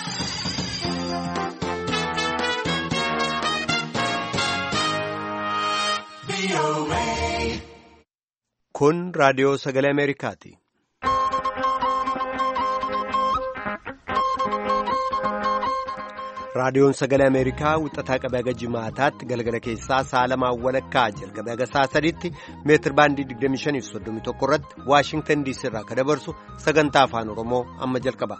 Kun raadiyoo sagalee Ameerikaati. Raadiyoon sagalee Ameerikaa wixataa qabee haga jimaataatti galgala keessaa sa'a lamaan walakkaa jalqabee haga sa'a sadiitti meetir baandii 25.31 irratti Waashingtan diisii irraa kan dabarsu sagantaa afaan Oromoo amma jalqaba.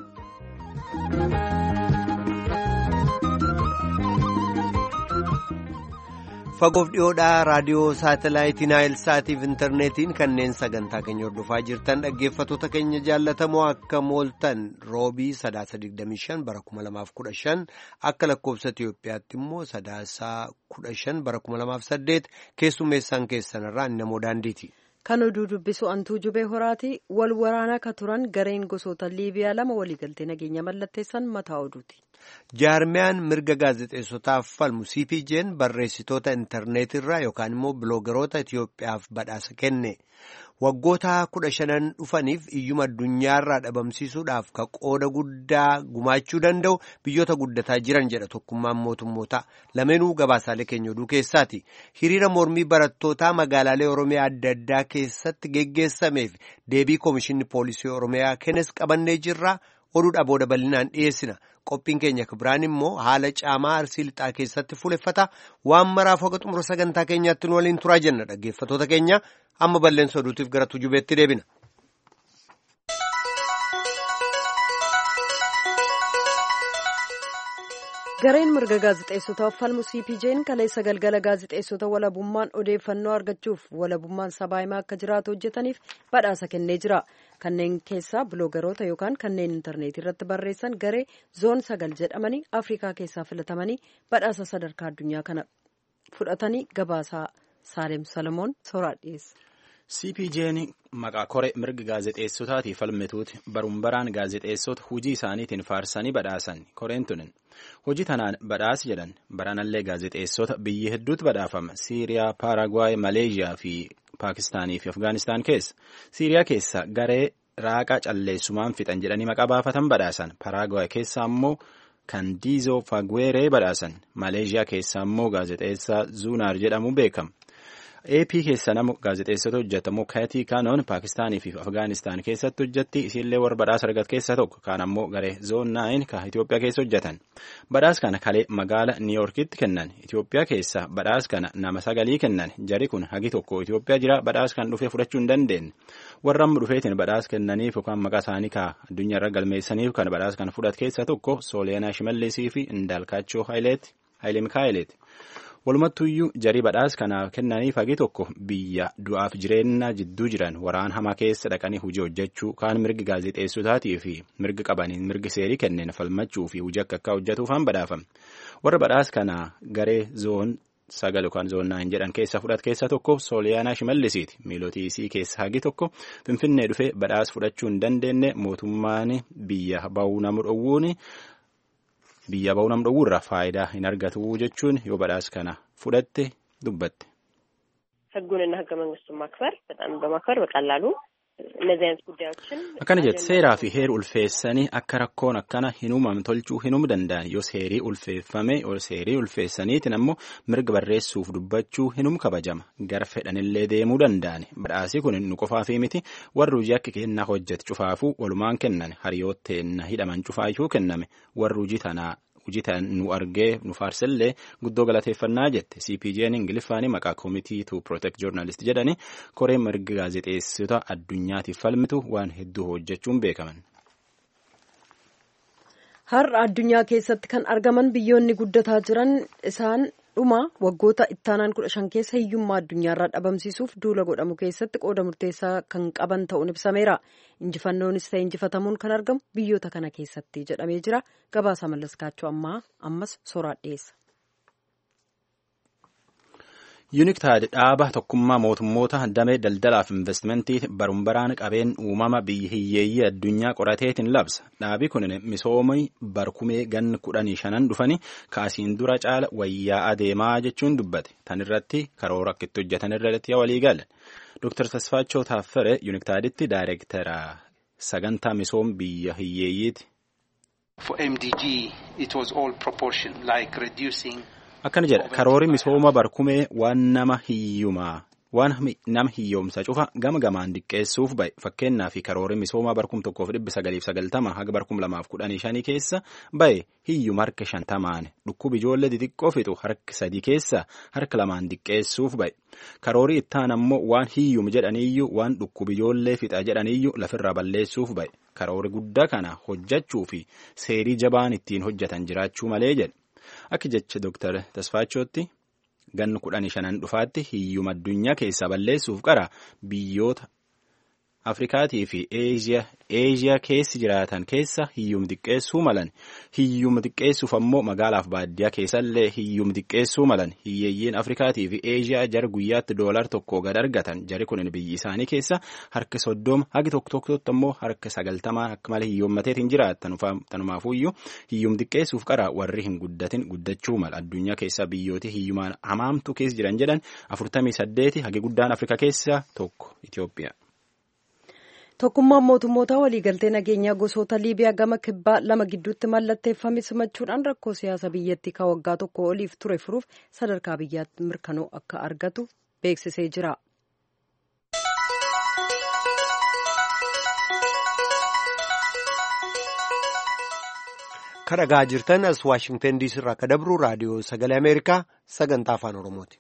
Fagoof dhiyoodhaa raadiyoo saatalaayitii Naayilsaatiif intarneetiin kanneen sagantaa keenya hordofaa jirtan dhaggeeffattoota keenya jaallatamoo akka mooltan roobii sadaasa 25 bara 2015 akka lakkoofsa Itiyoophiyaatti immoo sadaasaa 15 bara 2008 keessummeessaan keessanirraa namoo daandiiti. Kan oduu dubbisu antuu jubee horaati wal waraanaa ka turan gareen gosoota liibiyaa lama waliigaltee nageenya mallatteessan mataa oduuti. jaarmiyaan mirga gaazexeessotaaf falmu cpj'n barreessitoota intarneetirraa yookaan immoo biloogaroota itiyoophiyaaf badhaasa kenne waggoota kudha shanan dhufaniif iyyuma addunyaarraa dhabamsiisuudhaaf ka qooda guddaa gumaachuu danda'u biyyoota guddataa jiran jedha tokkummaan mootummoota lameenuu gabaasaalee keenya oduu keessaati hiriira mormii barattootaa magaalaalee oromiyaa adda addaa keessatti geggeessameef deebii koomishinni poolisii oromiyaa kennes qabannee jirra oduudha booda bal'inaan dhiyeessina. qophiin keenya kibiraan immoo haala caamaa arsii lixaa keessatti fuuleffata waan maraaf hoga xumura sagantaa keenyaatti nu waliin turaa jenna dhaggeeffattoota keenya amma balleessa oduutiif gara tujubeetti deebina. gareen mirga gaazexeessotaaf falmu cpj'n kaleessa galgala gaazexeessota walabummaan odeeffannoo argachuuf walabummaan sabaa himaa akka jiraatu hojjetaniif badhaasa kennee jira kanneen keessaa biloogaroota yookaan kanneen intarneetii irratti barreessan garee zoon sagal jedhamanii afrikaa keessaa filatamanii badhaasa sadarkaa addunyaa kana fudhatanii gabaasaa saalem salomoon sooraa dhiyeessa. cpj'n maqaa koree mirga gaazexeessotaatiif falmituuti barumbaraan gaazexeessota hujii isaaniitiin faarsanii badhaasan koreen tunin hojii tanaan badhaasi jedhan baranallee gaazexeessota biyya hedduutti badhaafama siiriyaa paaragwaay maleeshiyaa fi paakistaanii fi afgaanistaan keessa siiriyaa keessa garee raaqa calleessumaan fixan jedhanii maqaa baafatan badhaasan paaragwaay keessa ammoo kandiizoo fagweeree badhaasan maleeshiyaa keessa ammoo gaazexeessaa zuunaar jedhamu beekama. AP keessa nama gaazexeessota hojjetamu Kaatii Kaanoon Paakistaanii fi Afgaanistaan keessatti hojjetti isiillee warra badhaasa argate keessaa tokko kaan ammoo garee zoon naayin ka Itoophiyaa keessa hojjetan badhaas kana kalee magaala Niiyorkitti kennan Itoophiyaa keessa badhaas kana nama sagalii kennan jari kun hagi tokko Itoophiyaa jira badhaas kan dhufee fudhachuu hin dandeenye warra amma dhufeetiin badhaas kennaniif yookaan maqaa isaanii ka addunyaarra galmeessaniif kan badhaas kana fudhate keessaa tokko Sooliyaanaa Shimallisii fi Indaalkaachoo Hayilee Mikaayileeti. walumattuyyuu jarii badhaas kanaaf kennaniif hagi tokko biyya du'aaf jireenya jidduu jiran waraan hamaa keessa dhaqanii hojii hojjechuu kaan mirgi gaazexeessotaatii fi mirgi qabaniin mirgi seerii kenneen falmachuu fi hojii akka akka hojjetuufaan badhaafame warra badhaas kana garee zoon sagal yookaan zoon naayin jedhan keessa fudhate keessa tokko sooliyaanaa shimallisiiti miilotii isii keessa hagi tokko finfinnee dhufee badhaas fudhachuu hin dandeenye mootummaan biyya ba'uu nama dhowwuun. biyya ba'uu nam dhowwurra faayidaa hin argatu jechuun yoo badhaas kana fudhatte dubbatte. ህጉንና ህገ መንግስቱን ማክበር በጣም በማክበር በቀላሉ እነዚህ አይነት ጉዳዮችን akkana jette seeraa fi heera ulfeessanii akka rakkoon akkana hin uumamne tolchuu hin uumuu danda'an yoo seerii ulfeeffame yoo seerii ulfeessaniitiin ammoo mirga barreessuuf dubbachuu hin uumne kabajama gara fedhanillee deemuu danda'an badhaasii kun nu qofaafii miti warri hojii akka kennaa hojjete cufaafuu walumaan kennan hariyootteen hidhaman cufaayyuu kenname warri hojii tanaa hojii tan nu argee nu faarsellee guddoo galateeffannaa jette cpj'n ingiliffaanii maqaa koomitii to protect journalist jedhani koree mirga gaazexeessota addunyaatiif falmitu waan hedduu hojjechuun beekaman. har'a addunyaa keessatti kan argaman biyyoonni guddataa jiran isaan dhuma waggoota ittaanaan kudha shan keessa hiyyummaa addunyaarraa dhabamsiisuuf duula godhamu keessatti qooda murteessaa kan qaban ta'uun ibsameera injifannoonis ta'e injifatamuun kan argamu biyyoota kana keessatti jedhamee jira gabaasa mallaskaachuu ammaa ammas sooraa dhiyeessa. yuuniktaad dhaaba tokkummaa mootummoota damee daldalaaf investimentii barumbaraan qabeen uumama biyya hiyyeeyyii addunyaa qorateetiin labsa dhaabi kun misoomii barkumee ganna kudhanii shanan dhufanii kaasiin dura caala wayyaa adeemaa jechuun dubbate tan irratti karoora akka itti hojjetan irratti walii gala Dr. Tasfaachoo Taaffere yuuniktaaditti daayireektara sagantaa misoom biyya hiyyeeyyiiti. Akkana jedha karoorri misooma barkumee waan nama hiyyumaa waan nama hiyyoomsa cufa gama gamaan diqqeessuuf ba'e fakkeenyaa fi karoorri misooma barkum tokkoof dhibbi sagaliif sagaltama haga barkum lamaaf kudhanii shanii keessa ba'e hiyyuma harka shantamaan dhukkuba ijoollee xixiqqoo fixu harka sadii keessa harka lamaan diqqeessuuf ba'e karoorri ittaan ammoo waan hiyyuma jedhaniyyuu waan dhukkuba ijoollee fixa jedhaniyyuu lafirraa balleessuuf ba'e karoorri guddaa kana hojjechuu fi seerii jabaan ittiin hojjetan jiraachuu malee jedhe akka jecha dooktar Tasfaachootti. gannu kudhanii shanan dhufaatti hiyyuma addunyaa keessaa balleessuuf qara biyyoota afrikaatii fi eeziyaa keessi jiraatan keessa hiyyuma xiqqeessuu malan hiyyuma xiqqeessuuf ammoo magaalaaf baadiyyaa keessallee hiyyuma xiqqeessuu malan hiyyeeyyiin afrikaatii fi eeziyaa jara guyyaatti doolar tokko gad argatan jari kun biyyi isaanii keessa harka soddoma hagi tokko tokkotti ammoo harka sagaltamaa akka malee hiyyoommateetiin jiraatan tanumaafuyyuu hiyyuma xiqqeessuuf qara warri hin guddatin guddachuu mala addunyaa keessaa biyyooti hiyyumaan hamaamtu keessa jiran jedhan afurtamii saddeeti hagi guddaan afrikaa keessaa tokko Itoophiyaa. Tokkummaan mootummoota waliigaltee nageenyaa gosoota Liibiyaa gama kibbaa lama gidduutti mallatteeffame simachuudhaan rakkoo siyaasa biyyattii kan waggaa tokko oliif ture furuuf sadarkaa biyyaatti mirkanoo akka argatu beeksisee jira. Kan dhagaa jirtan as Waashingtan diisii irraa akka dabru raadiyoo sagalee Ameerikaa sagantaa afaan Oromooti.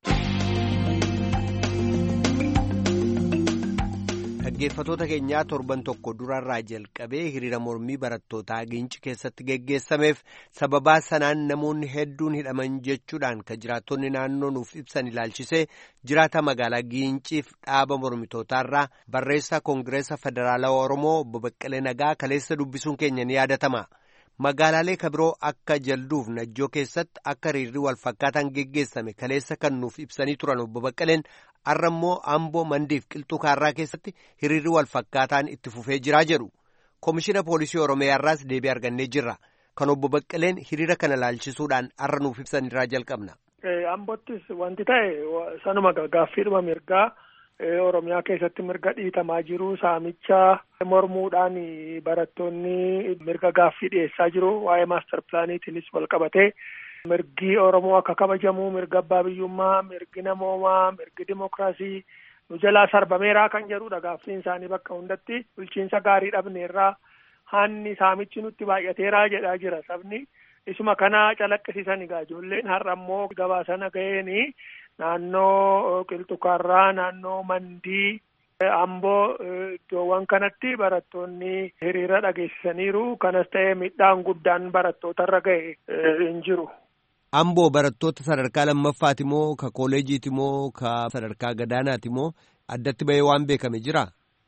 Dhaggeeffatoota keenyaa torban tokko durarraa jalqabee hiriira mormii barattootaa Giinci keessatti geggeessameef sababaa sanaan namoonni hedduun hidhaman jechuudhaan kan jiraattonni naannoo nuuf ibsan ilaalchisee jiraata magaalaa Giinciif dhaaba mormitootaarraa barreessaa Koongireesa Federaalawaa Oromoo obbo Baqqalee Nagaa kaleessa dubbisuun keenya ni yaadatama. Magaalaalee kabiroo akka jalduuf najjoo keessatti akka hiriirri wal fakkaataan geggeessame kaleessa kan nuuf ibsanii turan obbo Baqqaleen har'a immoo amboo mandiif qilxuu kaarraa keessatti hiriirri wal fakkaataan itti fufee jiraa jedhu. Komishina Poolisii Oromiyaarraas deebii argannee jirra. Kan obbo Baqqaleen hiriira kana laalchisuudhaan har'a nuuf ibsanirraa jalqabna. Ambottis wanti ta'e sanuma gaaffiidhuma mirgaa. Oromiyaa keessatti mirga dhiitamaa jiru saamicha mormuudhaan barattoonni mirga gaaffii dhiyeessaa jiru waa'ee maastar pilaaniitiinis wal qabatee mirgi Oromoo akka kabajamu mirga abbaa biyyummaa mirgi namoomaa mirgi dimokiraasii nu jalaa sarbameeraa kan jedhudha gaaffiin isaanii bakka hundatti bulchiinsa gaarii dhabneerraa hanni saamichi nutti baay'ateeraa jedhaa jira sabni isuma kana calaqqisiisan egaa ijoolleen har'a ammoo gabaasana ga'eeni. naannoo qilxukaarraa naannoo mandii amboo iddoowwan kanatti barattoonni hiriira dhageessisaniiru kanas ta'ee midhaan guddaan barattootarra ga'e hin jiru. Amboo barattoota sadarkaa lammaffaati moo ka kooleejiiti moo ka sadarkaa gadaanaati moo addatti ba'ee waan beekame jira?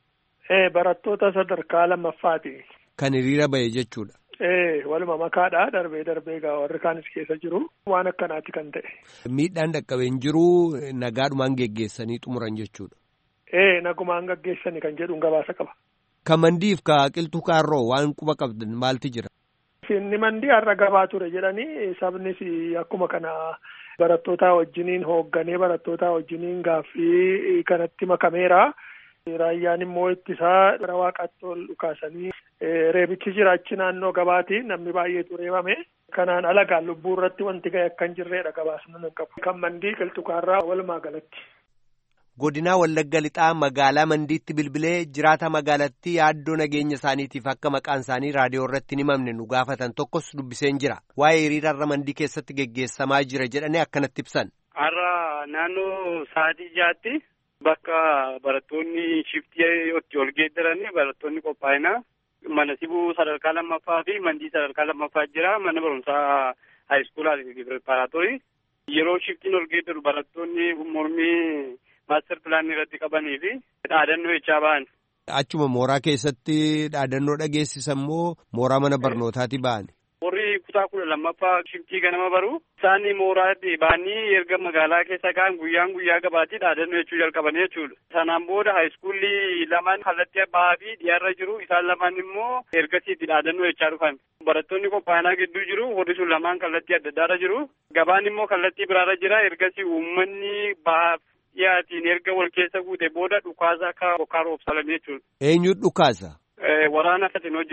Barattoota sadarkaa lammaffaati. Kan hiriira ba'e jechuudha. Ee waluma makaadha darbee darbee egaa warri kaanis keessa jiru waan akkanaati kan ta'e. Miidhaan dhaqqabee hin jiru nagaadhumaan geggeessanii xumuran jechuudha. Ee nagumaan gaggeessanii kan jedhuun gabaasa qaba. Ka mandiif ka qilxuu kaarroo waan quba qabdan maalti jira? Inni mandii har'a gabaa ture jedhanii sabnis akkuma kana barattoota wajjiniin hoogganee barattoota wajjiniin gaaffii kanatti makameera. Raayyaan immoo ittisaa gara waaqaatti ol dhukaasanii reebichi jira achi naannoo gabaati namni baay'eetu reebame. Kanaan alagaan lubbuu irratti wanti ga'e akka hin jirredha gabaasni nan qabu. Kan mandii qilxukaarraa walumaa galatti. Godinaa Wallagga Lixaa magaalaa Mandiitti bilbilee jiraata magaalattii yaaddoo nageenya isaaniitiif akka maqaan isaanii raadiyoo irratti hin himamne nu gaafatan tokkos dubbiseen jira. Waa'ee hiriira har'a Mandii keessatti geggeessamaa jira jedhanii akkanatti ibsan. Har'a naannoo sa'aatii jaatti bakka barattoonni shiftii ol geeddaranii barattoonni qophaa'ina mana sibuu sadarkaa lammaffaa fi mandii sadarkaa lammaffaa jira mana barumsaa haayiskuulaa preparaatorii yeroo shiftiin ol geeddaru barattoonni mormii maaster pilaanii irratti qabanii fi dhaadannoo jechaa ba'an. Achuma mooraa keessatti dhaadannoo dhageessisan moo mooraa mana barnootaati ba'an? Warri kutaa kudha lammaffaa shiftii ganama baru isaan mooraatti ba'anii erga magaalaa keessa ka'an guyyaan guyyaa gabaatii dhaadannoo jechuu jalqabanii jechuudha. Sanaan booda haayiskuulli lamaan kallattii bahaa fi dhiyaarra jiru isaan lamaan immoo ergasiitti dhaadannoo jechaa dhufan. Barattoonni qophaa'inaa gidduu jiru warri sun lamaan kallattii adda addaarra jiru. Gabaan immoo kallattii biraarra jira ergasii uummanni bahaaf dhiyaatiin erga wal keessa guute booda dhukaasa akka bokkaa roobsalanii jechuudha. Eenyu dhukaasa? Waraana Fatinoo jira.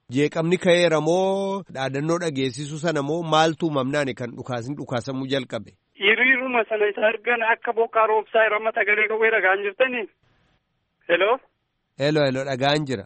Jeeqamni ka'eera moo dhaadannoo dhageessisu sana moo maaltu uumamnaani kan dhukaasin dhukaasamuu jalqabe? Hiriiruma sana isa argan akka bokkaa roobsaa irra sagalee qawwee dhagaan jirtanii. Hello. Hello hello dhagaan jira.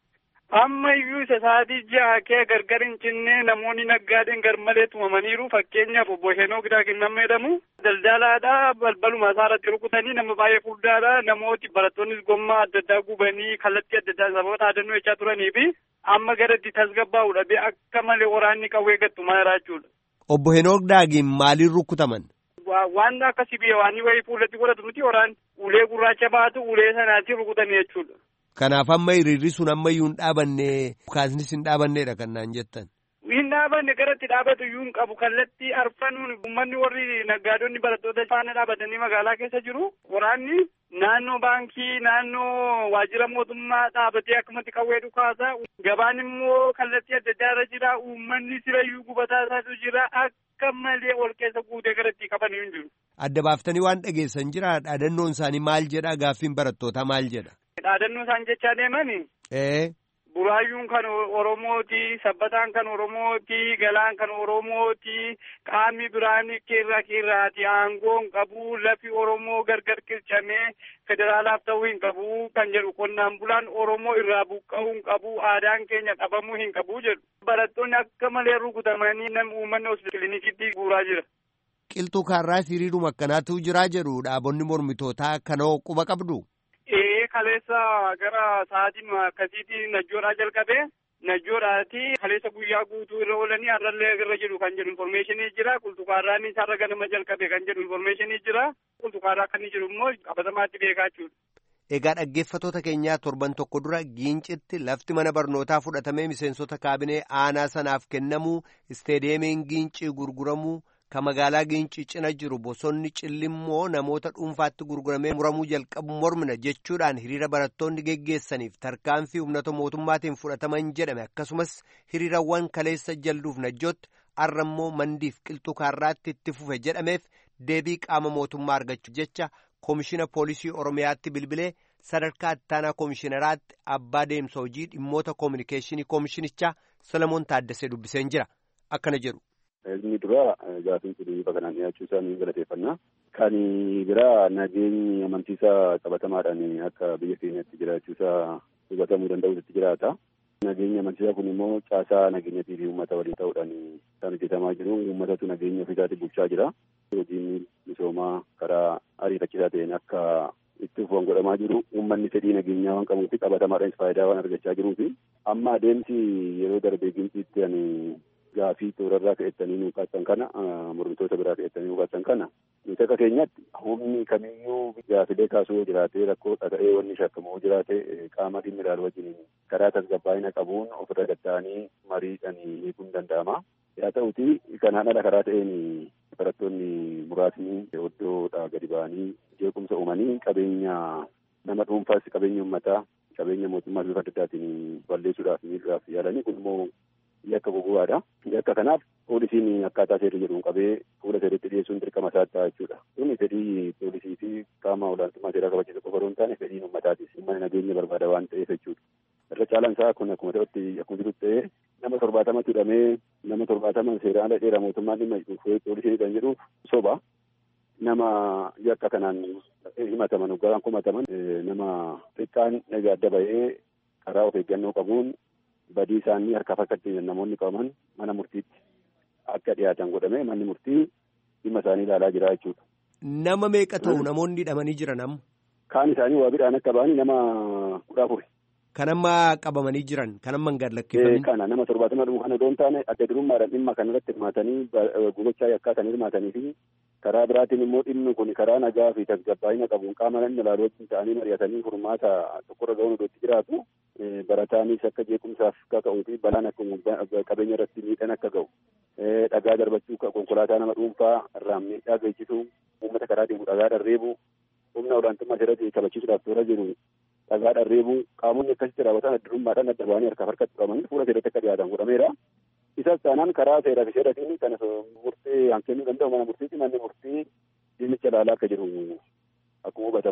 Amma iyyuu isa sa'aatii ja'a kee gargar hin cinne namoonni naggaadeen garmalee tumamaniiru fakkeenyaaf obbo Heenoo Gidaakin nama jedhamu daldalaadha balbaluma isaa irratti rukutanii nama baay'ee furdaadha namooti barattoonnis gommaa adda addaa gubanii kallattii adda addaa sababoota dhaadannoo jechaa turanii fi amma gara itti tasgabbaa'uudha bee akka malee waraanni qawwee gattumaa jira jechuudha. Obbo Heenoo Gidaakin maaliin rukutaman? Waan akka sibiila waanii wayii fuulatti godhatu nuti waraan ulee gurraacha baatu ulee sanaatiin rukutanii jechuudha. Kanaaf amma hiriirri sun ammayyuu hin dhaabanne kaasnis hin dhaabanneedha kan naan jettan. Hin dhaabanne gara itti dhaabatu iyyuu hin qabu kallattii arfanuun uummanni warri naggaadonni barattoota faana dhaabatanii magaalaa keessa jiru. Waraanni naannoo baankii naannoo waajjira mootummaa dhaabatee akkumatti qawwee dhukaasa. Gabaan immoo kallattii adda addaa irra jira. Uummanni sirayyuu gubataa isaatu jira. Akka malee ol keessa guutee gara itti qaban hin jiru. Adda baaftanii waan dhageessan jira dhaadannoon isaanii maal jedha gaaffiin barattootaa maal jedha. Dhaadannoo isaan jechaa deemani. Ee. Buraayyuun kan Oromooti, sabbataan kan Oromooti, galaan kan Oromooti, qaamni biraan keerraa keerraati, aangoon qabu, lafi Oromoo gargar qircamee federaalaaf ta'uu hin qabu kan jedhu qonnaan bulaan Oromoo irraa buqqa'uu hin qabu, aadaan keenya qabamuu hin qabu jedhu. Barattoonni akka malee rukutamanii nama uummanni kiliinikitti guuraa jira. Qilxuu kaarraa hiriiruma akkanaatu jiraa jedhu dhaabonni mormitootaa kanoo quba qabdu. Ee kaleessa gara sa'aatiin akkasiitti najjoodhaa jalqabee najjoodhaati kaleessa guyyaa guutuu irra oolanii har'allee irra jedhu kan jedhu informeeshinii jira qulxukaarraan isaarra ganama jalqabe kan jedhu informeeshinii jira qulxukaaraa kan jiru immoo qabatamaatti beekaa jechuudha. Egaa dhaggeeffatoota keenyaa torban tokko dura giincitti lafti mana barnootaa fudhatamee miseensota kaabinee aanaa sanaaf kennamuu isteediyeemiin giincii gurguramuu kan magaalaa giincii cina jiru bosonni cillimmoo namoota dhuunfaatti gurguramee muramuu jalqabu mormina jechuudhaan hiriira barattoonni geggeessaniif tarkaanfii humnata mootummaatiin fudhataman jedhame akkasumas hiriirawwan kaleessa jalduuf najjootti arrammoo mandiif qilxuu kaarraatti itti fufe jedhameef deebii qaama mootummaa argachuuf jecha koomishina poolisii oromiyaatti bilbilee sadarkaa ittaanaa koomishinaraatti abbaa deemsa hojii dhimmoota koominikeeshinii koomishinichaa Solomoon Taaddasee dubbiseen jira akkana jedhu. Inni dura gaafiin kun bifa kanaan dhiyaachuu isaa ni galateeffannaa. Kan biraa nageenyi amantiisaa qabatamaadhaan akka biyya keenyatti jiraachuu isaa hubatamuu danda'utti jiraata. Nageenyi amantiisaa kun immoo caasaa nageenyatii fi uummata waliin ta'uudhaan kan hojjetamaa jiru. Uummatatu nageenya ofiisaatii bulchaa jira. Hojiin misoomaa karaa ariifachiisaa ta'een akka itti fufuun godhamaa jiru. Uummanni fedhii nageenyaa waan qabuufi qabatamaadhaanis faayidaa waan argachaa jiruufi amma adeemsi yeroo darbee ginciitti ani gaafii toorarraa ka'ettanii nu kaasan kana mormitoota biraa ka'ettanii nu kaasan kana nuti akka keenyatti humni kamiyyuu gaafilee kaasuu yoo jiraate rakkoo dhaga'ee wanni shakkamu yoo jiraate qaama dhimmi ilaalu wajjin karaa tasgabbaa'ina qabuun ofirra gatta'anii mariidhaan hiikuun danda'ama. Haa ta'uti kanaan ala karaa ta'een barattoonni muraasni iddoodhaa gadi ba'anii jeequmsa uumanii qabeenya nama dhuunfaas qabeenya uummataa qabeenya mootummaa bifa adda addaatiin balleessuudhaaf miidhuudhaaf yaalanii kun immoo yakka goggogaadha. Yakka kanaaf poolisiin akkaataa seerri jedhuun qabee fuula seeratti dhiyeessuun dirqama isaa ta'a jechuudha. Kun fedhii poolisii fi qaama olaantummaa seeraa kabachiisu qofa hin taane fedhiin uummataatis uummanni nageenya barbaada waan ta'eef jechuudha. Irra caalaan isaa kun akkuma ta'utti akkuma jirutti ta'ee nama torbaatamatti hidhamee nama torbaatama seeraan ala dheeraa mootummaan dhimma poolisii kan jedhu soba. Nama yakka kanaan himataman garaan kumataman nama xiqqaan adda bahee karaa of eeggannoo qabuun badii isaanii harkaaf harkatti namoonni qabaman mana murtiitti akka dhiyaatan godhame manni murtii dhimma isaanii ilaalaa jira jechuudha. Nama meeqa ta'u namoonni hidhamanii jiran amma? Kaan isaanii waa bidhaan akka ba'anii nama kudha afuri. Kan amma qabamanii jiran kan amma hin gadlakkifamne. Kana nama torbaatama dhumu kana doon taane adda durummaadhaan dhimma kanarratti hirmaatanii gugochaa yakkaa kan hirmaatanii fi karaa biraatiin immoo dhimmi kun karaa nagaa fi tasgabbaa'ina qabuun qaama namni ilaalu wajjin ta'anii mari'atanii furmaata tokkorra ga'uun iddootti jiraatu barataanis akka jeequmsaaf akka ka'uu fi balaan akka qabeenya irratti miidhaan akka ga'u dhagaa darbachuu konkolaataa nama dhuunfaa irraan miidhaa geessisu uummata karaa deemu dhagaa dharreebu humna olaantummaa seeratti kabachiisuudhaaf toora jiru dhagaa dharreebu qaamonni akkasitti raawwatan adda durummaadhaan adda ba'anii harkaaf harkatti qabamanii fuula seeratti akka dhiyaatan godhameera. Isas taanaan karaa seeraa fi seeratiin kan murtee kennuu danda'u mana murtiiti manni murtii dhimmicha ilaalaa akka jiru akkuma hubatamuuf.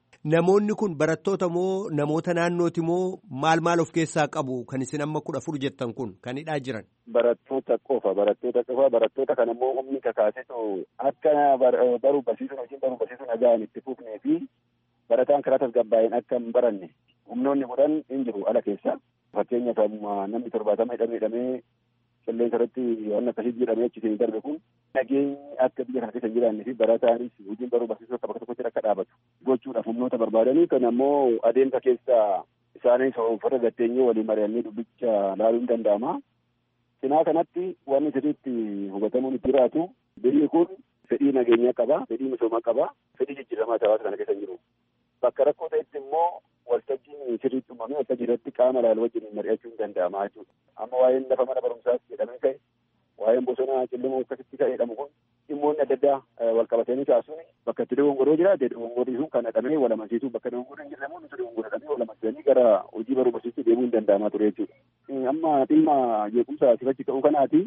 Namoonni kun barattoota moo namoota naannooti moo maal maal of keessaa qabu kan isin amma kudha afur jettan kun kan hidhaa jiran? Barattoota qofa barattoota qofa barattoota kan immoo humni kakaasetu akka baruu barsiisuun hojiin baruu barsiisuun nagaan itti fufnee fi barataan karaa tasgabbaa'een akka hin baranne humnoonni godhan hin jiru ala keessa. Fakkeenyaaf namni torbaatama hidhamee hidhamee qilleensa irratti waan akkasii jedhamee achi darbe kun nageenyi akka biyya kana keessa hin jiraannee fi barataanis hojiin baruu barsiisuu akka bakka tokkotti akka dhaabatu gochuudhaaf humnoota barbaadanii kan ammoo adeemsa keessa isaanis uffata gatteenyee waliin mari'annee dubbicha laaluun danda'ama. Cinaa kanatti wanni sirriitti hubatamuun itti jiraatu biyyi kun fedhii nageenyaa qaba, fedhii misoomaa qaba, fedhii jijjiiramaa hawaasa kana keessa hin jiru. Bakka rakkoo ta'etti immoo waltajjiin sirriitti uumamee waltajjii irratti qaama laalu wajjin mari'achuun danda'ama jechuudha. Amma waa'een lafa mana barumsaas jedhamee ka'e, waa'een bosona cillimoo akkasitti ka'e jedhamu kun dhimmoonni adda addaa wal qabatanii kaasuun bakka itti dogongoroo jiraate dogongorri sun kan hidhamee wal amansiisuu bakka dogongorri hin jirre nuti dogongorradhamee wal amansiisanii gara hojii baruu barsiisuu deemuu hin danda'amaa ture jechuudha. Amma dhimma jeequmsaa sifachi ka'uu kanaati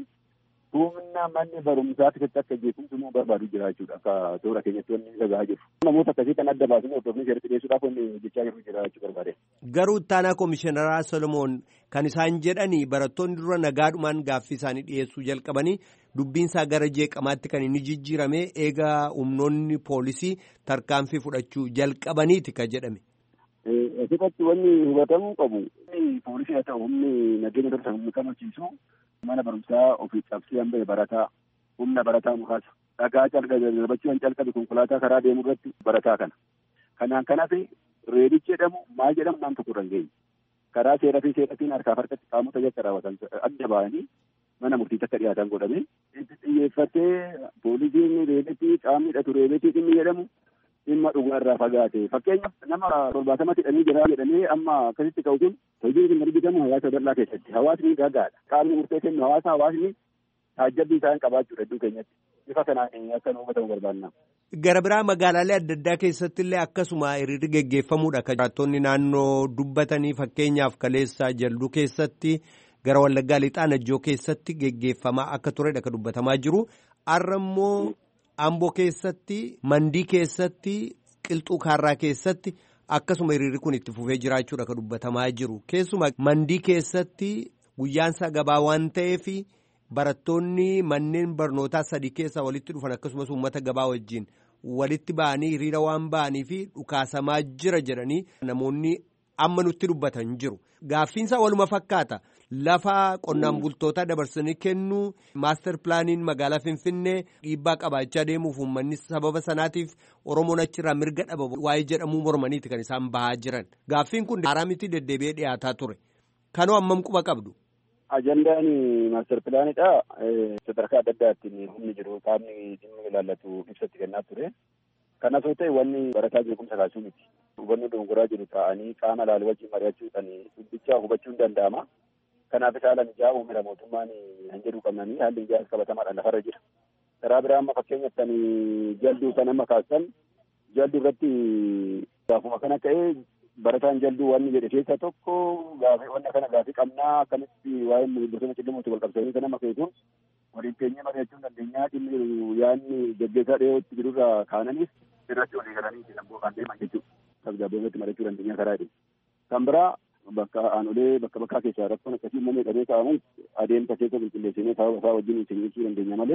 humna manni barumsaa keessatti akka jeequmsi immoo barbaadu jira jechuudha akka toora keenyatti wanni dhagaa jiru. Namoota akkasii kan adda baasanii hordofanii seeratti dhiyeessuudhaaf wanni hojjechaa jiru jira jechuu barbaade. Garuu ittaanaa komishiinaraa Solomoon kan isaan jedhanii barattoonni dura nagaadhumaan gaaffii isaanii dhiyeessuu jalqabanii dubbiinsaa gara jeeqamaatti kan inni jijjiirame eegaa humnoonni poolisii tarkaanfii fudhachuu jalqabaniiti ka jedhame. Asirratti wanni hubatamuu qabu poolisii haa ta'u humni nageenya dursa humni kamachiisu mana barumsaa ofii cabsee hambee barataa humna barataa muraasa dhagaa darbachuu calqabe konkolaataa karaa deemu irratti barataa kana. Kanaan kanas reedichi jedhamu maal jedhamu naan tokko irra hin geenye. Karaa seeraa fi seeratiin harkaaf harkatti qaamota yakka raawwatan adda ba'anii mana murtiitti akka dhiyaatan godhame. Itti xiyyeeffatee poolisiin reebetii qaamni hidhatu reebetii dhimmi jedhamu dhimma dhugaa irraa fagaate. Fakkeenyaaf nama torbaatamatti hidhamee jira jedhamee amma akkasitti ka'u kun hojiin kun argitamu hawaasa bal'aa keessatti. Hawaasni gaggaadha. Qaamni murtee kennu hawaasa hawaasni taajjabbii isaan qabaachuudha iddoo keenyatti. Bifa kanaan akka nu hubatamu barbaanna. Gara biraa magaalaalee adda addaa keessatti illee akkasuma hiriirri geggeeffamuudha kan jiraattonni naannoo dubbatanii fakkeenyaaf kaleessa jalduu keessatti gara wallaggaa lixaa najjoo keessatti geggeeffamaa akka turedha kan dubbatamaa jiru. Har'a immoo Amboo keessatti mandii keessatti qilxuu kaarraa keessatti akkasuma hiriirri kun itti fufee jiraachuudha kan dubbatamaa jiru. Keessumaa mandii keessatti guyyaansaa gabaa waan ta'eef. Barattoonni manneen barnootaa sadii keessaa walitti dhufan akkasumas uummata gabaa wajjin walitti ba'anii hiriira waan ba'anii fi dhukaasamaa jira jedhanii namoonni amma nutti dubbatan jiru. Gaaffiinsaa waluma fakkaata. Lafa qonnaan bultootaa dabarsanii kennuu maaster pilaaniin magaalaa Finfinnee dhiibbaa qabaachaa deemuuf uummanni sababa sanaatiif Oromoon achirraa mirga dhaba waa'ee jedhamuu mormaniiti kan isaan bahaa jiran. Gaaffiin kun haaraa miti deddeebi'ee dhiyaataa ture. Kanoo hammam quba qabdu? Ajandaan maaster pilaanidha. Sadarkaa adda addaatiin humni jiru qaamni dhimmi ilaallatu ibsatti kennaa ture. Kanas yoo ta'e wanni barataa jeequmsa kaasuu miti. Hubannoo dongoraa jiru taa'anii qaama laalu wajjin mari'achuudhaan dubbicha hubachuun danda'ama. Kanaaf haala mijaa'aa uumira mootummaan hin jedhu qabnanii haalli mijaa'aas qabatamaadhaan lafarra jira. Karaa biraa amma fakkeenyaaf kan jalduu kan amma kaasan jalduu irratti gaafuma kana ta'ee barataan jalduu wanni jedhe keessaa tokko gaafii wanna kana gaafii qabnaa akkamitti waa'een bosona cillimuutti wal qabsanii kan amma keessuun waliin teenyee mari'achuun dandeenyaa dhimmi yaadni gaggeessaa dhiyootti jirurraa kaananiif irratti walii galanii lamboo kan deeman jechuudha. Tasgabbeessatti mari'achuu dandeenyaa karaa jedhu. Kan biraa bakka aanolee bakka bakkaa keessaa rakkoon akkasii uumamee dhabee kaa'amu adeemsa keessa qulqulleessinee sababa isaa wajjin ittiin ibsuu dandeenya malee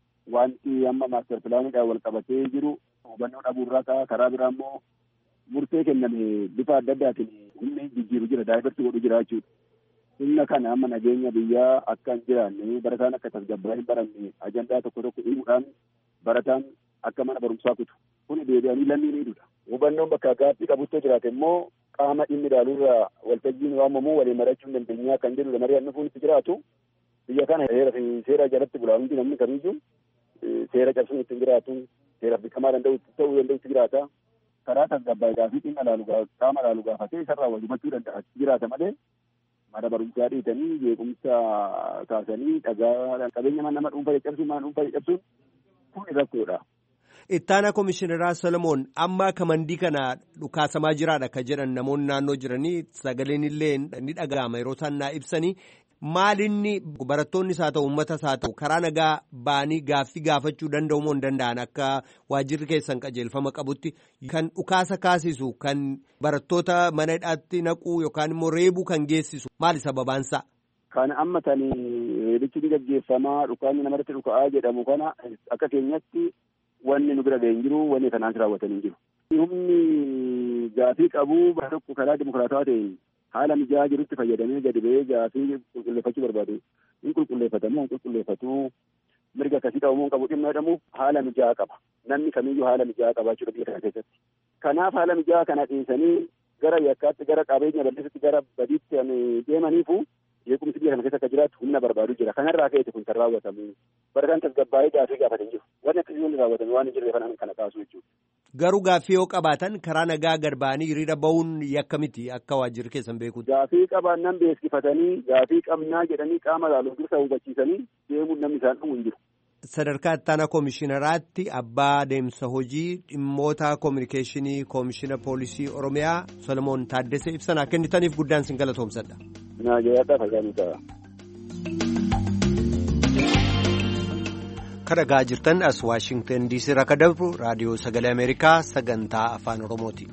wanti amma maaster pilaanidhaan wal qabatee jiru hubannoo dhabuurraa ka'a karaa biraa immoo murtee kenname bifa adda addaatiin humni jijjiiru jira daa'ibarsi godhu jira jechuudha. Humna kana amma nageenya biyyaa akka hin jiraanne barataan akka tasgabbaa'ee hin baranne ajandaa tokko tokko himuudhaan barataan akka mana barumsaa kutu kun deebi'anii lammii miidhuudha. Hubannoon bakka gaaffii qabuttoo jiraate immoo qaama dhimmi ilaaluurraa waltajjiin waamamu waliin mari'achuu dandeenyaa kan jedhudha mari'annu kun itti jiraatu biyya kana heera fi seera jalatti bulaa hundi namni kamiyyuu seera cabsuun ittiin jiraatu seeraaf beekamaa danda'u ta'uu danda'utti jiraata. karaa tasgabbaa'ee fi dhimma laalu qaama laalu gaafatee isarraa wal hubachuu danda'a jiraata malee mana barumsaa dhiitanii jeequmsa kaasanii dhagaa qabeenya nama dhuunfaa caccabsuun mana dhuunfaa caccabsuun kun rakkoodha. Ittaana Komishineraa Solomoon amma kamandii kana dhukaasamaa jiraadha ka jedhan namoonni naannoo jiranii sagaleen illee ni dhaga'ama yeroo isaan naa ibsanii maalinni barattoonnis haa ta'u uummatas haa ta'u karaa nagaa ba'anii gaaffii gaafachuu danda'u moo hin danda'an akka waajjirri keessan qajeelfama qabutti kan dhukaasa kaasisu kan barattoota mana hidhaatti naquu yookaan immoo reebuu kan geessisu maali sababaansaa? Kan amma tani reebichi ni gaggeeffamaa dhukaanni namarratti dhuka'aa jedhamu kana akka keenyatti wanni nu bira ga'e hin jiru wanni kanaan raawwatan hin jiru. Humni gaafii qabu bara tokko karaa dimokiraatawaa ta'een haala mijaa'aa jirutti fayyadamee gadi ba'ee gaafii qulqulleeffachuu barbaadu hin qulqulleeffatamu hin qulqulleeffatu mirga akkasii qabu moo qabu dhimma jedhamu haala mijaa'aa qaba namni kamiyyuu haala mijaa'aa qabaachuudha biyya kana keessatti kanaaf haala mijaa'aa kana dhiisanii gara yakkaatti gara qabeenya balleessatti gara badiitti deemaniifu jeequmsi biyya kana keessa akka jiraatu humna barbaadu jira kanarraa ka'eeti kun kan raawwatamu barataan tasgabbaa'ee gaafii gaafatan jiru wanni akkasii hundi raawwatame waan hin jirre kanaan kana kaasu jechuudha. Garuu gaaffii yoo qabaatan karaa nagaa gad ba'anii hiriira ba'uun yakka miti akka waajjirri keessan beekutti. Gaafii qabaannan beeksifatanii gaafii qabnaa jedhanii qaama laaluuf dursa hubachiisanii deemuun namni isaan dhumu hin jiru. Sadarkaa ittaanaa koomishinaraatti abbaa deemsa hojii dhimmoota koominikeeshinii koomishina poolisii Oromiyaa Solomoon Taaddesee ibsanaa kennitaniif guddaan sin galatoomsadha. Naajayaadhaa fayyaanii ta'a. kadhagaa jirtan as waashingtan diisii irraa kan darbu raadiyoo sagalee ameerikaa sagantaa afaan oromooti.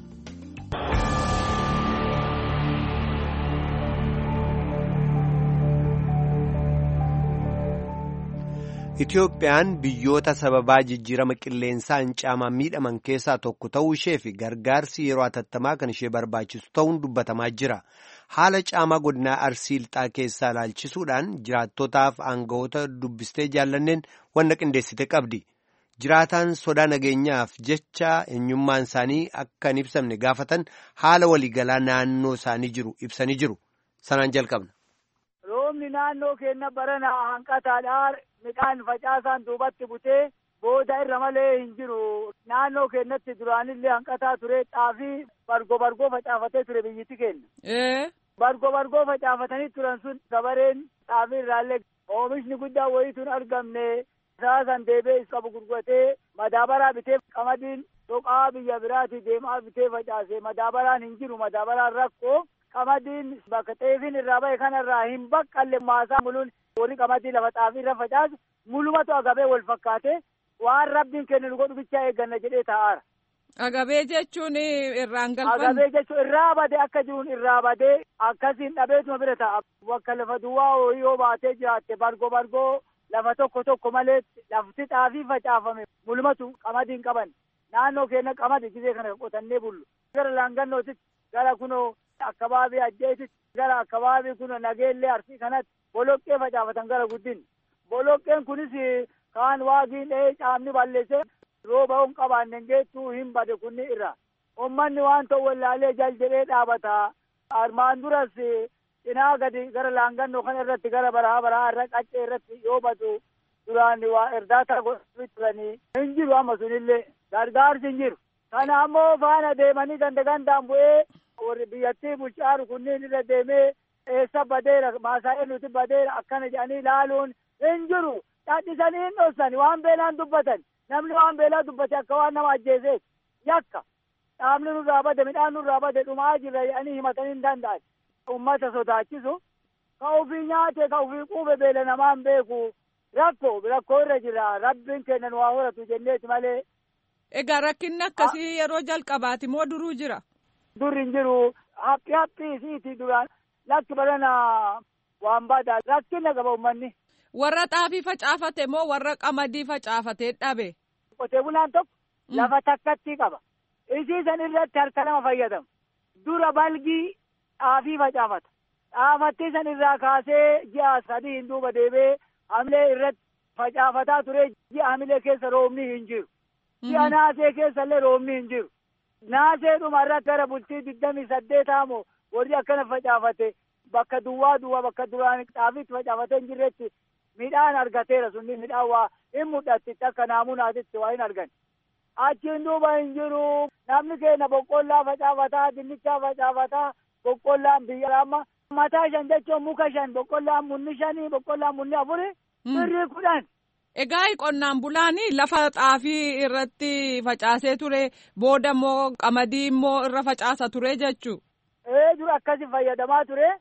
Itiyoophiyaan biyyoota sababaa jijjiirama qilleensaan caamaan miidhaman keessaa tokko ta'uu ishee fi gargaarsi yeroo hatattamaa kan ishee barbaachisu ta'uun dubbatamaa jira. Haala caamaa godinaa arsii lixaa keessaa ilaalchisuudhaan jiraattotaaf aangawoota dubbistee jaallanneen wanna qindeessite qabdi. Jiraataan sodaa nageenyaaf jecha eenyummaan isaanii akka hin ibsamne gaafatan haala waliigalaa naannoo isaanii jiru ibsanii jiru. Sanaan jalqabna. Roobni naannoo keenya barana hanqataadhaan midhaan facaasaan duubatti butee booda irra malee hin jiru. Naannoo keenyatti duraanillee hanqataa ture xaafii bargo bargoo facaafatee ture biyyatti keenya. Bargo bargoo facaafatanii turan sun gabareen xaafii irraallee oomishni guddaa wayituun argamne saasan deebee qabu gurguratee madaabaraa bitee qamadiin soqaa biyya biraati deemaa bitee facaase madaabaraan hin jiru madaabaraan rakkoo qamadiin bakka xeefiin irraa bahe kanarraa hin baqqalle maasaa muluun warri qamadii lafa xaafii irra facaasu mulumatu agabee wal fakkaate waan rabbiin kennu nu godhu bichaa eegganna jedhee taa'aara. Agabee jechuun irraan galfan. Agabee jechuun irraa badee akka jiruun irraa badee akkasiin dhabeetuma bira ta'a. Bakka lafa duwwaa horii yoo baatee jiraatte bargoo bargoo lafa tokko tokko malee lafti xaafii facaafame mulumatu qamadiin qaban. Naannoo keenya qamadi gisee kana qotannee bullu. Gara laangannootitti gara kunoo akkabaabii ajjeetitti gara akkabaabii kunoo nageellee arsii kanatti boloqqee facaafatan gara guddin. Boloqqeen kunis kaan waagiin dhahee caamni balleessee rooba hin qabaanne geettuu hin bade kunni irra. Uummanni waan ta'u wallaalee jal jedhee dhaabata. Armaan duras cinaa gadi gara laangannoo kana irratti gara baraa baraa irra qaccee irratti yoo badu duraan waa erdaataa godhanii turanii hin jiru amma sunillee gargaarsi hin jiru. Kana ammoo faana deemanii ganda gandaan bu'ee warri biyyattii bulchaaru kunniin irra deemee eessa badeera maasaa'ee nuti badeera akkana jedhanii ilaaluun hin jiru. Dhaadhisanii hin dhossani waan beelaan dubbatan. namni waan beelaa dubbate akka waan nama ajjeeseef yakka dhaabni nurraa bade midhaan nurraa bade dhumaa jirra jedhanii himatanii hin danda'an ummata sodaachisu ka ofii nyaate ka ofii quube beela namaan beeku rakkoo rakkoo irra jira rabbiin kennan waa horatu jenneeti malee. Egaa rakkinni akkasii yeroo jalqabaati moo duruu jira? Dur hin jiru haphi haphi isiiti duraan lakki barana waan badaa rakkina qaba ummanni. warra xaafii facaafate moo warra qamadii facaafatee dhabe. Qotee bulaan tokko lafa takkatti qaba. Isiisan irratti harka lama fayyadamu. Dura balgii xaafii facaafata. Xaafattii san irraa kaasee ji'a sadii hin duuba deebee hamilee irratti facaafataa ture ji'a hamilee keessa roobni hin jiru. Ji'a naasee keessa illee roobni hin jiru. Naasee dhuma irratti gara bultii digdamii saddeetaa moo warri akkana facaafate bakka duwwaa duwwaa bakka duraan xaafiitti facaafatee hin jirretti midhaan argateera sunni midhaan waa hin mul'atti akka naamunaatitti waa hin argan. Achiin duuba hin jiru namni keenya boqqollaa facaafataa dinnichaa facaafataa boqqollaan biyya amma mataa shan jechuun muka shan boqqollaan munni shanii boqqollaan munni afuri birrii kudhan. Egaa qonnaan bulaanii lafa xaafii irratti facaasee ture booda immoo qamadii immoo irra facaasa ture jechuu. Ee dur akkasi fayyadamaa ture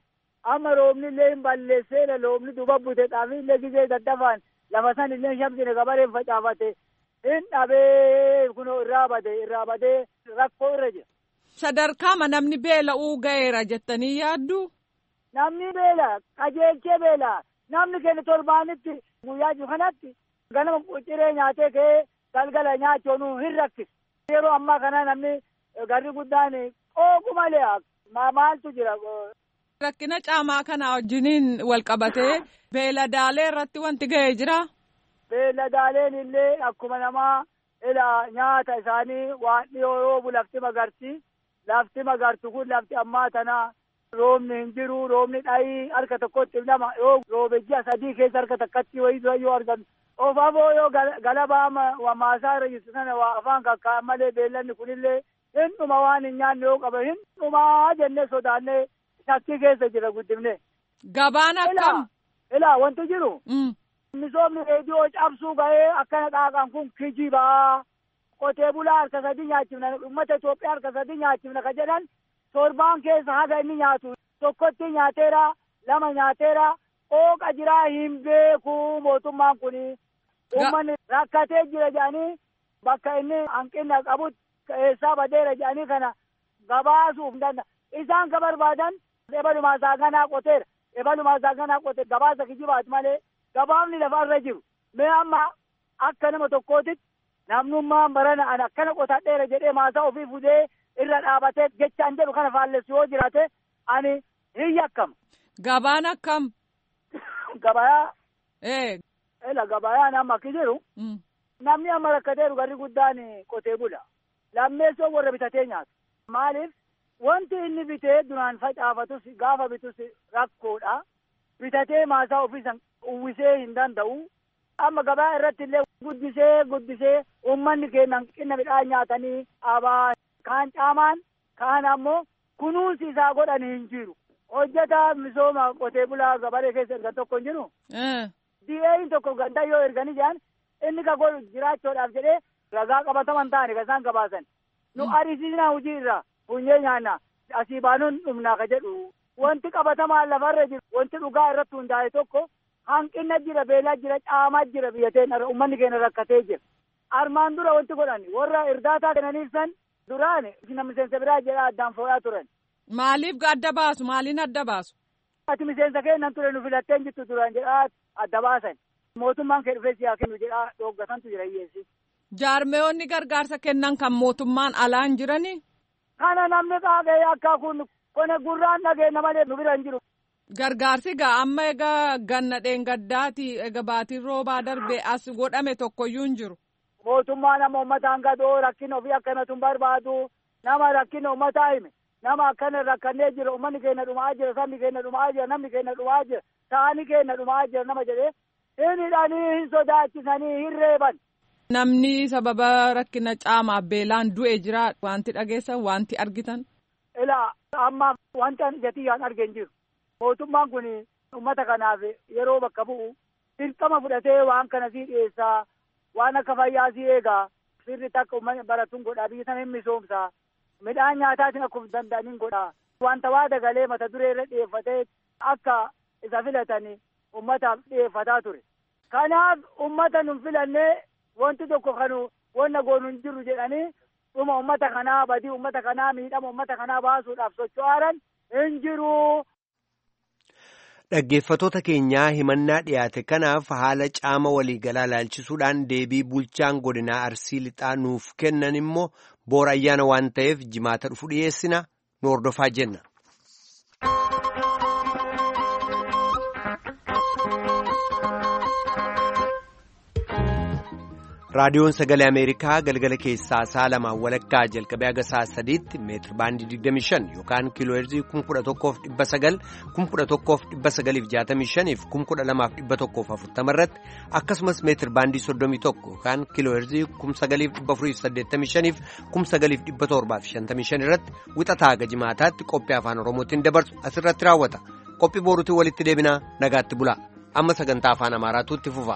amma roobni illee hin balleesseera loomni duba bute xaafii illee gizee daddafaan lafa san illee shamsine gabareen facaafate hin dhabee kunoo irraa bade irraa badee rakkoo irra jira. Sadarkaama namni beela'uu ga'eera jettanii yaaddu? Namni beela qajeelchee beela namni keenya torbaanitti guyyaa jiru kanatti ganama ciree nyaatee ka'ee galgala nyaachuun hin rakkisu. Yeroo ammaa kana namni garri guddaan qooqu malee maaltu jira. Rakkina caamaa kana wajjiniin wal qabatee beeladaalee irratti wanti ga'ee jira. Beeladaaleen illee akkuma namaa ila nyaata isaanii waan dhiyoo roobu lafti magarti. Lafti magartu kun lafti ammaa tana roobni hin jiru roobni dhayii harka tokkotti lama yoo roobe ji'a sadii keessa harka takkatti wayii dura yoo argan ofaafoo yoo galabaa maasaa irra jirtu sana waa afaan kakkaa'an malee beellanni kunillee hin dhuma waan hin nyaanne yoo qaba hin dhumaa jennee sodaannee shakkii keessa jira guddifne. Gabaan akkam? Ilaa wanti jiru. Misoomni reediyoo cabsuu ga'ee akkana dhaaqan kun kijibaa. Qotee bulaa harka sadii nyaachifna uummata Itoophiyaa harka sadii nyaachifna ka jedhan torbaan keessa haga inni nyaatu tokkotti nyaateera lama nyaateera qooqa jiraa hin beeku mootummaan kuni uummanni rakkatee jira jedhanii bakka inni hanqina qabutti eessaa badeera jedhanii kana gabaasuuf danda'a. Isaan ka barbaadan ebalumaa saaganaa qoteera. Ebalumaa saaganaa qoteera gabaasa kijibaati malee gabaafni lafarra jiru. Mee amma akka nama tokkootitti namnummaan barana an akkana qotadheera jedhee maasaa ofii fudee irra dhaabatee jechaan jedhu kana faallessu yoo jiraate ani hin yakkama. Gabaan akkam? Gabayaa. Ee. Ela gabayaan amma akki jiru. Namni amma rakkateeru garri guddaan qotee bula. Lammeessoo warra bitatee nyaatu. Maaliif? Wanti inni bitee duraan facaafatus gaafa bitus rakkoodha. Bitatee maasaa ofiisan uwwisee hin danda'u. Amma gabaa irratti illee guddisee guddisee uummanni keenya hanqina midhaan nyaatanii abaa kaan caamaan kaan ammoo kunuunsi isaa godhan hin jiru. Hojjetaa misooma qotee bulaa gabaree keessa erga tokko hin jiru. Di'een tokko ganda yoo erganii jiran inni ka godhu jiraachuudhaaf jedhee ragaa qabataman ta'ani kan isaan gabaasan. Nu arisiisnaa hojii irraa funyee nyaanna asii baanuun dhumnaa ka jedhu. Wanti qabatamaan lafarra jiru wanti dhugaa irratti hundaa'e tokko hanqina jira beelaa jira caamaa jira biyyateen uummanni keenya rakkatee jira. Armaan dura wanti godhan warra irdaataa kennaniif san duraan nama miseensa biraa jedha addaan foo'aa turan. Maaliif adda baasu? Maaliin adda baasu? Ati miseensa kennan ture nu filatteen jirtu duraan jedhaa adda baasan. Mootummaan kee dhufee siyaa kennu jedhaa dhooggatantu jira hiyyeessi. Jaarmeewwanni gargaarsa kennan kan mootummaan alaan jirani? Kana namni qaagee akka kun kone gurraan dhageenya malee nu bira hin jiru. Gargaarsi gaa amma egaa ganna dheengaddaati egaa baatiin roobaa darbee as godhame tokkoyyuu hin jiru. Mootummaa nama uummataan gadoo rakkina ofii akkanatu hin barbaadu nama rakkina uummataa hime nama akkana rakkannee jira uummanni keenya dhumaa jira sabni keenya dhumaa jira namni keenya dhumaa jira saani keenya dhumaa jira nama jedhee hin hidhanii hin sodaachisanii hin reeban. Namni sababa rakkina caamaaf beelaan du'e jira wanti dhageessan wanti argitan. Ilaa amma wanta jatiyyaan arge hin jiru. Mootummaan kun uummata kanaaf yeroo bakka bu'u dirqama fudhatee waan kana sii dhiyeessaa waan akka fayyaa sii eegaa sirri takka uummanni baratuun godhaa biyya sana hin misoomsaa midhaan nyaataatiin akkuma danda'aniin godhaa wanta waa dagalee mata duree irra dhiyeeffatee akka isa filatanii uummataaf dhiyeeffataa ture. Kanaaf uummata nun filannee wanti tokko kanu wanna goonu hin jiru jedhanii dhuma uummata kanaa badii uummata kanaa miidhama uummata kanaa baasuudhaaf socho'aaran hin jiru. Dhaggeeffatoota keenyaa himannaa dhiyaate kanaaf haala caama waliigalaa ilaalchisuudhaan deebii bulchaan godinaa arsii lixaa nuuf kennan immoo boora ayyaana waan ta'eef jimaata dhufu dhiyeessina nu hordofaa jenna. raadiyoon sagalee ameerikaa galgala keessaa sa'a lamaan walakkaa jalqabee haga sa'a sadiitti meetir baandii 25 yookaan kiilooheerzii 11,900 11,965 fi 12,140 irratti akkasumas meetir baandii 31 yookaan kiilooheerzii 9,485 fi 9,755 irratti wixataa haga jimaataatti qophii afaan oromootiin dabarsu asirratti raawwata qophii booruutiin walitti deebinaa nagaatti bulaa amma sagantaa afaan amaaraatu itti fufa.